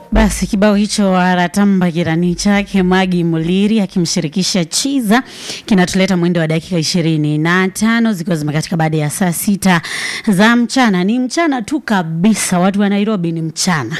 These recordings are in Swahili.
Basi kibao hicho aratamba kirani chake Magi Muliri akimshirikisha Chiza kinatuleta mwendo wa dakika ishirini na tano zikiwa zimekatika baada ya saa sita za mchana. Ni mchana tu kabisa, watu wa Nairobi ni mchana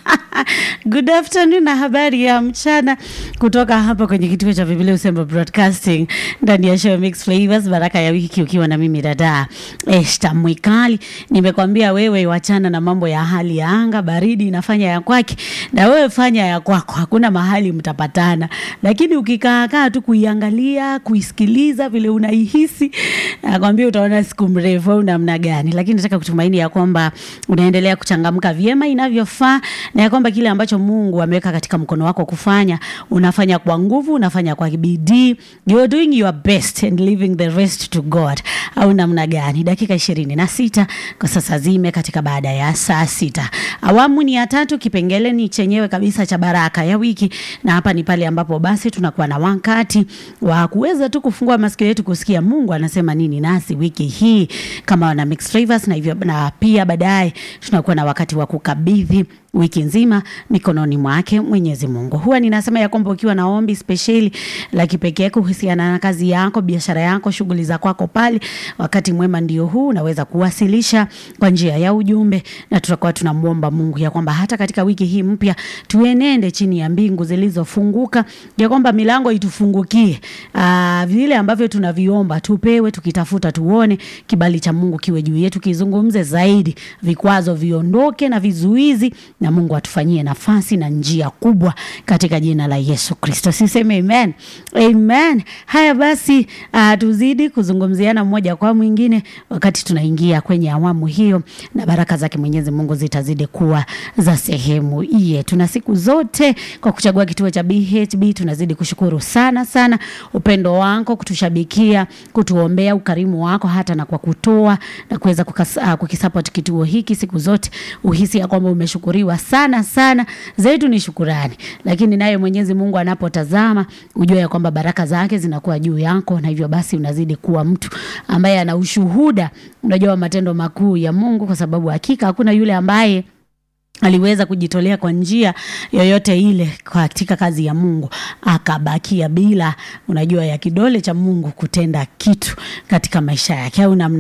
Good afternoon na habari ya mchana kutoka hapa kwenye kituo cha Biblia Usembo Broadcasting ndani ya show Mix Flavors, baraka ya wiki ukiwa na mimi dada Esta Mwikali. Nimekwambia wewe wachana na mambo ya hali ya anga, baridi inafanya ya kwake na wewe fanya ya kwako, hakuna mahali mtapatana. Lakini ukikaa kaa tu kuiangalia, kuisikiliza vile unaihisi, nakwambia utaona siku mrefu au namna gani. Lakini nataka kutumaini ya kwamba unaendelea kuchangamka vyema inavyofaa na ya kwamba kile ambacho Mungu ameweka katika mkono wako kufanya unafanya kwa nguvu, unafanya kwa bidii, you are doing your best and leaving the rest to God, au namna gani? Dakika ishirini na sita kwa sasa zime katika baada ya saa sita. Awamu ni ya tatu, kipengele ni chenyewe kabisa cha baraka ya wiki, na hapa ni pale ambapo basi tunakuwa na wakati wa kuweza tu kufungua masikio yetu kusikia Mungu anasema nini nasi wiki hii kama wana Mix Flavors, na hivyo na pia baadaye tunakuwa na wakati wa kukabidhi wiki nzima mikononi mwake Mwenyezi Mungu. Huwa ninasema ya kwamba ukiwa na ombi spesheli la kipekee kuhusiana na kazi yako, biashara yako, shughuli za kwako pale, wakati mwema ndio huu, unaweza kuwasilisha kwa njia ya ujumbe, na tutakuwa tunamwomba Mungu ya kwamba hata katika wiki hii mpya tuenende chini ya mbingu zilizofunguka, ya kwamba milango itufungukie, aa, vile ambavyo tunaviomba tupewe, tukitafuta tuone kibali cha Mungu kiwe juu yetu, kizungumze zaidi, vikwazo viondoke na vizuizi na Mungu atufanyie nafasi na njia kubwa katika jina la Yesu Kristo. Siseme amen. Amen. Haya basi, uh, tuzidi kuzungumziana mmoja kwa mwingine wakati tunaingia kwenye awamu hiyo, na baraka zake Mwenyezi Mungu zitazidi kuwa za sehemu yetu, na siku zote kwa kuchagua kituo cha BHB tunazidi kushukuru sana sana upendo wako, kutushabikia, kutuombea, ukarimu wako hata na kwa kutoa na kuweza uh, kukisupport kituo hiki siku zote, uhisi ya kwamba umeshukuriwa sana sana. Zetu ni shukurani, lakini naye Mwenyezi Mungu anapotazama ujue ya kwamba baraka zake zinakuwa juu yako, na hivyo basi unazidi kuwa mtu ambaye ana ushuhuda, unajua matendo makuu ya Mungu, kwa sababu hakika hakuna yule ambaye aliweza kujitolea kwa njia yoyote ile katika kazi ya Mungu akabakia bila, unajua, ya kidole cha Mungu kutenda kitu katika maisha yake au namna